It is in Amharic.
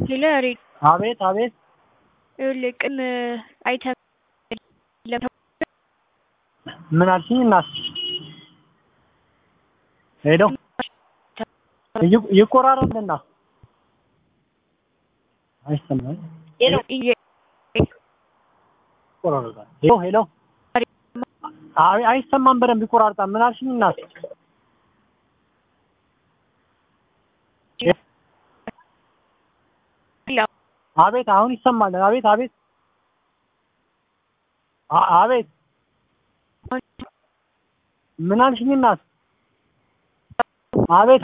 ሄሎ ሬድ አቤት አቤት ይኸውልህ ቅም አይተህ ምን አልሽኝ እናት? ሄሎ ይ- ይቆራረጥልና አይሰማም። ይቆራረጣል። ሄሎ ሄሎ አይ አይሰማም፣ በደንብ ይቆራርጣል። ምን አልሽኝ እናት? አቤት አሁን ይሰማል። አቤት አቤት አ- አቤት ምን አልሽኝ እናት? አቤት